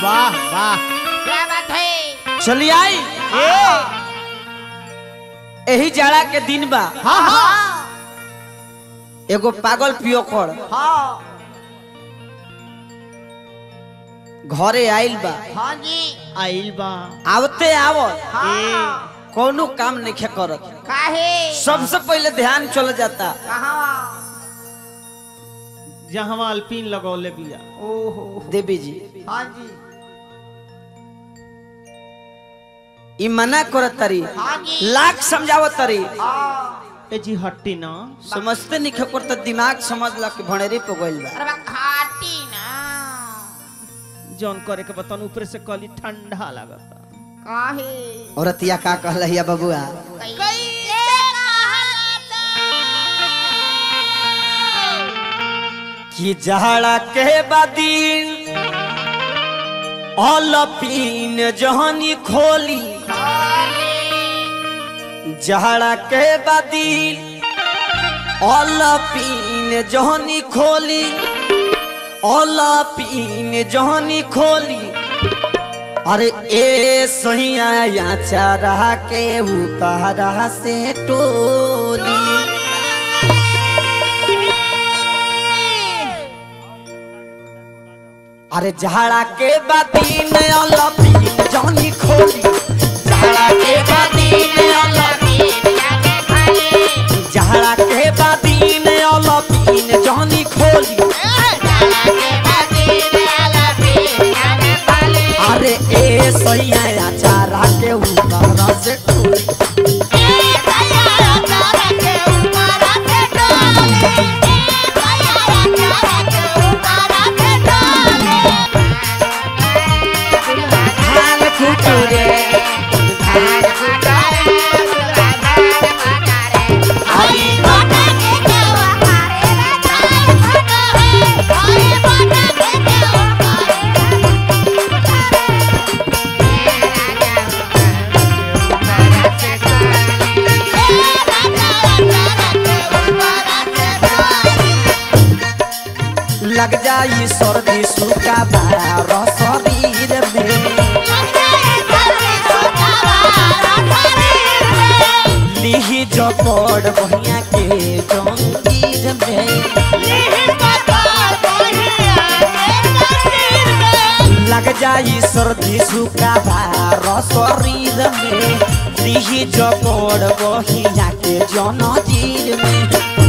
वाह वाह क्या बात है चली आई यही जाड़ा के दिन बा हाँ हाँ एगो पागल पियोकड़ हाँ घरे आइल बा हाँ जी आइल बा आवते आवत हाँ कोनो काम नहीं करत काहे सबसे पहले ध्यान चल जाता कहाँ जहाँ अल्पीन लगौले बिया ओहो देवी जी हाँ जी ई मना करत तरी हाँ जी लाख समझावत तरी हाँ ए जी हट्टी ना समझते नहीं खकर तो दिमाग समझ ला कि भणेरी पे गइल बा अरे बा खाटी ना जौन करे के बतान ऊपर से कली ठंडा लागता काहे औरतिया का कहलहिया बबुआ कैसे कि जाड़ा के बदीन अलपीन जहनी खोली जाड़ा के बदीन अलपीन जहनी खोली अलपीन जहनी खोली अरे ए सहिया या चारा के उतारा से टोली अरे झाड़ा के बाती में अलपीन जहनी खोली झाड़ा के बाती में अलपीन झाड़ा के बाती में अलपीन जहनी खोली अरे ए सैया चारा के ऊपर से टोली धान कुटुरे लग जाई सर्दी सूखा बार शरीर में लिही जपड़ बहिया के जंगीर में लग जाई सर्दी सूखा बार शरीर में लिही जपड़ बहिया के जनजीर में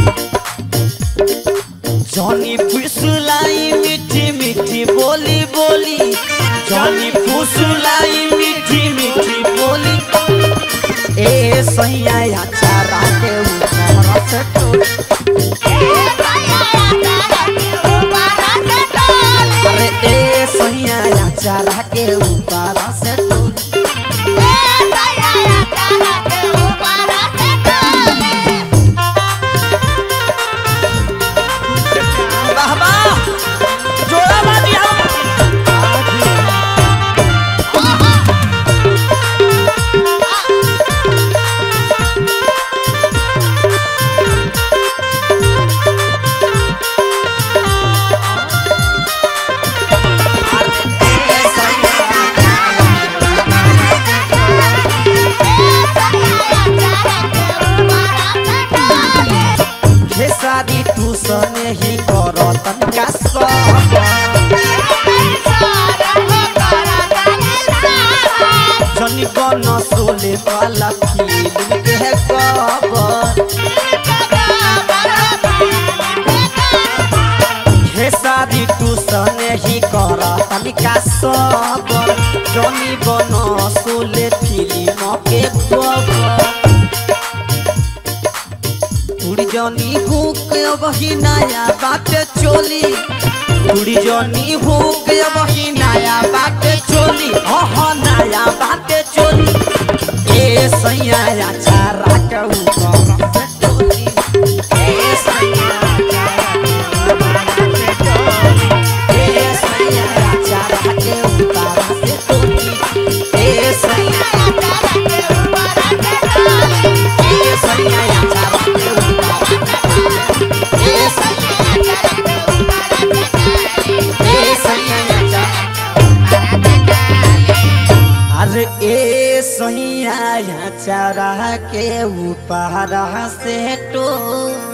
जॉनी फुसलाई मीठी मीठी बोली बोली जॉनी फुसलाई मीठी मीठी बोली ए सैया चारा के ऊपर से टोली अरे ए सैया चारा के ऊपर से टोली वाह वाह जोड़ा बाजी हम खेसारी तू सने ही करतन का सब जनी बन सोले वाला फील के है कबर खेसारी तू सने ही करतन का सब जनी बन सोले फिल्म के कबर उड़ी जनी हुक वही नया बात चोली उड़ी जनी हुक वही नया बात चोली हाँ नया बात चोली ए सैया चारा के ऊपर से टोली ए सैया ए सैया चारा के ऊपर से टोली ए सैया ए सैया चारा के ऊपर ए सैया ए सैया चारा अरे ए सैया चारा के ऊपर से टो